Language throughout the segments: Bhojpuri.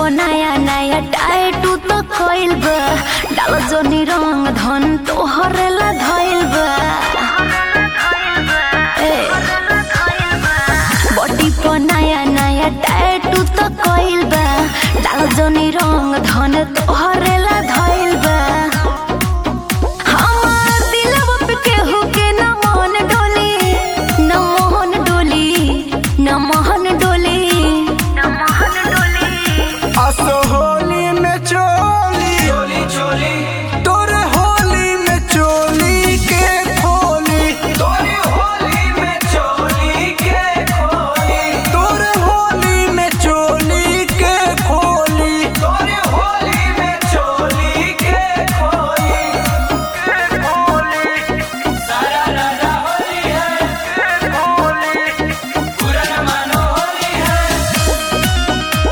पर नया नया टाइटू तो कइल बा डाल जोनी रंग धन तोहरे ला धइल बा ए, बॉडी पर नया नया टाइटू तो कइल बा डाल जोनी रंग धन तोहरे ला धइल बा हमार दिलवा पे केहू के न मन डोली न मोहन डोली न मोहन डोली न मोहन डोली असो होली में चोली चोली चोली तोरे होली में चोली के खोली तोरी होली में चोली के खोली तोरे होली में चोली के खोली तोरी होली में चोली के खोली के खोली सारा रारा होली है पूरा न मानो होली है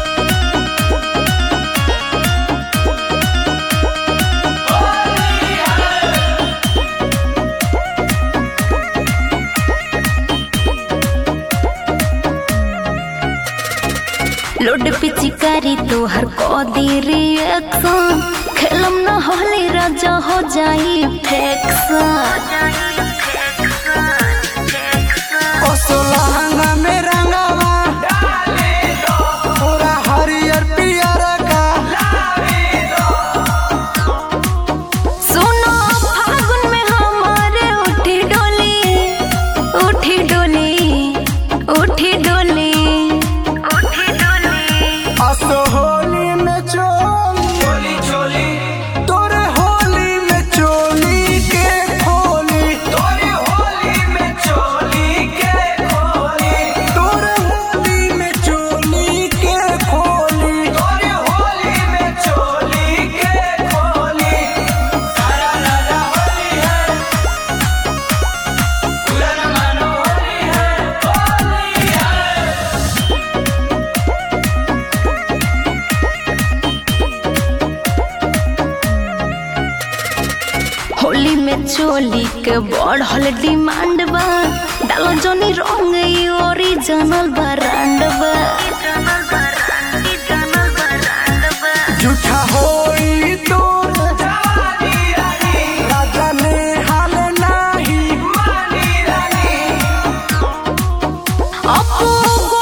लोड पिचिकारी तोहर कदी रिएक्शन खेलम न होली राजा हो जाई फेक्शन असो लहंगा में रंगावा डाले दो पूरा हरियर पियर का सुनो फागुन में हमारे उठी डोली उठी डोली उठी डोली उठी डोली असो होली में चोली चोली चोली तोरे होली में चोली के खोली तोरी होली में चोली के खोली तोरे होली में चोली के खोली तोरी होली में चोली के खोली सारा रारा होली है पूरा न मानो होली है होली है होली में चोली के बढ़ल डिमांड बा डालो जोनी रंग ई ओरिजिनल ब्रांड बा झूठा होई तोर जवानी रानी राजा ने हाल नाही मानी रानी अपू